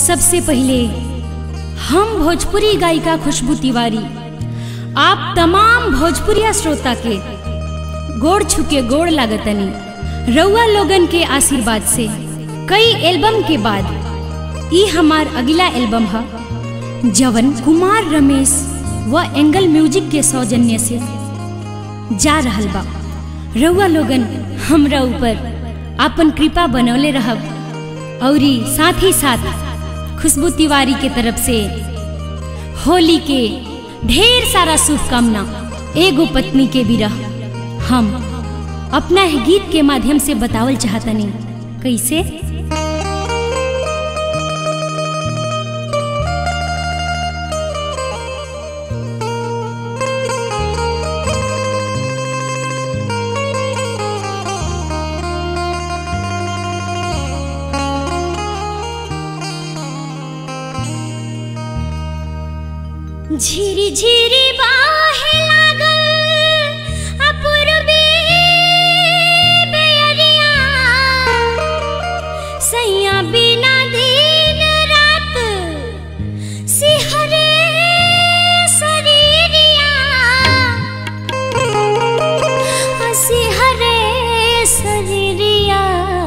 सबसे पहले हम भोजपुरी गायिका खुशबू तिवारी आप तमाम भोजपुरिया श्रोता के गोड़ छुके गोड़ लागतनी रउआ लोगन के आशीर्वाद से कई एल्बम के बाद ई हमार अगला एल्बम है जवन कुमार रमेश व एंगल म्यूजिक के सौजन्य से जा रहल बा रउआ लोगन हमरा ऊपर आपन कृपा बनौले रहब औरी साथ ही साथ खुशबू तिवारी के तरफ से होली के ढेर सारा शुभकामना एगो पत्नी के विरह हम अपना ही गीत के माध्यम से बतावल चाहतनी कैसे झिरी झिरी बाहे लागल अपूर्वी बेअरिया सैया बिना दिन रात सिहरे शरीरिया सिहरे शरीरिया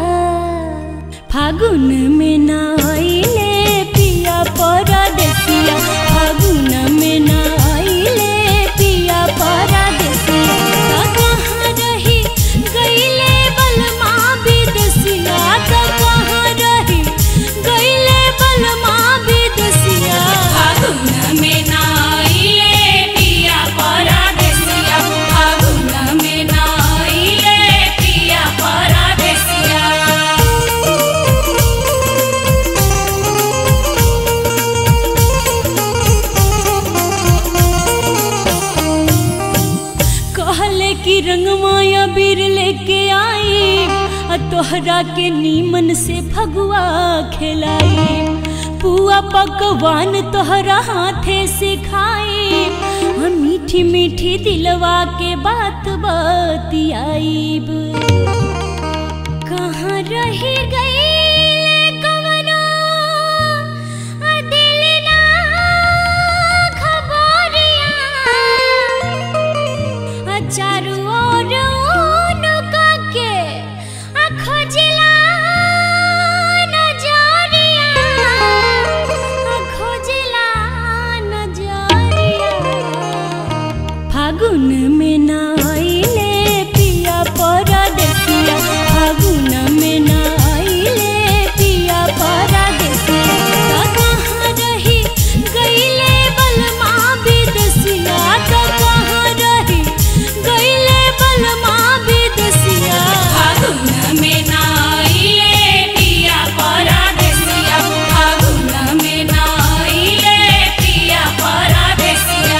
फागुन में ना आइले पिया परदेसिया फागुन में ना आइले पिया परदेसिया कहाँ रही गइले बलमा विदेसिया कहाँ रही गइले बलमा विदेसिया फागुन में नाइले पिया परदेसिया फागुन में नाइले पिया परदेसिया कहले कि रंगमाया बीर लेके आई आ तोहरा के नीमन से फगुआ खिलाई पुआ पकवान तोहरा हाथे से खाई आ मीठी मीठी दिलवा के बात बतियाईब कहाँ रही गई कवनो आ दिल ना खबरिया आ चारू ओर उनका के आ खोजला नजरिया आ खोजला नजरिया फागुन में ना आइले पिया परदेसिया फागुन में ना आइले पिया परदेसिया कहाँ रही गइले बलमा विदेसिया कहाँ रही गइले बलमा विदेसिया फागुन में नाइले पिया परदेसिया फागुन में नाइले पिया परदेसिया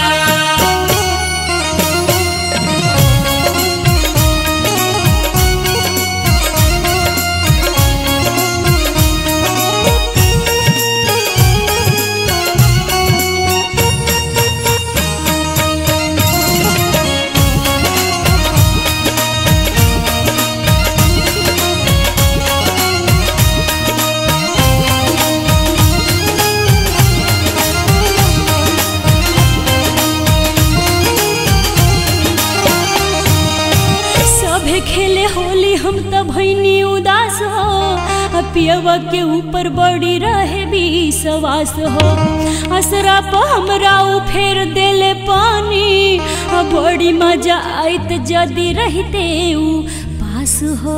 सभे खेले होली हम त भैनी उदास हो आ पियवा के ऊपर बड़ी रहे विश्वास हो असरा प हमरा उ फेर देले पानी आ बड़ी मजा आइत जदी रहते उ पास हो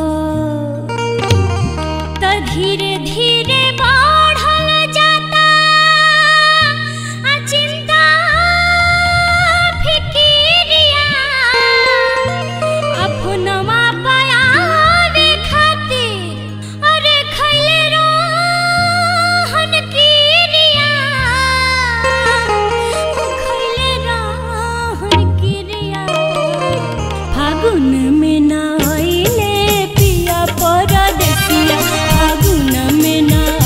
त धीरे धीरे बढ़ल जाता आ चिंता फिकिरिया अपनवा पायावे खातिर अरे खैले रहन किरिया खैले रहन किरिया फागुन में ना आइले पिया परदेसिया फागुन में ना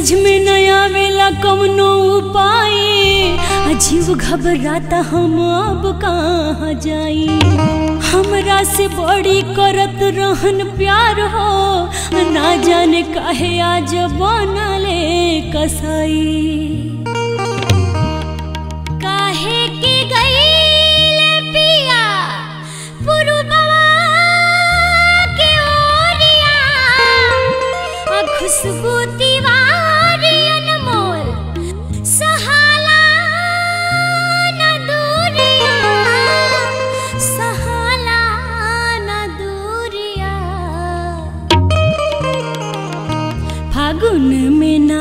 समझ में न आवेला कवनो उपाय अजीब घबराता हम अब कहाँ जाई हमरा से बड़ी करत रहन प्यार हो ना जाने काहे आज बनले कसाई काहे के गईले पिया पुरुबवा के ओरिया आ खुशबू तिवारी अनमोल सहाला न दूरिया सहाला न दूरिया फागुन में न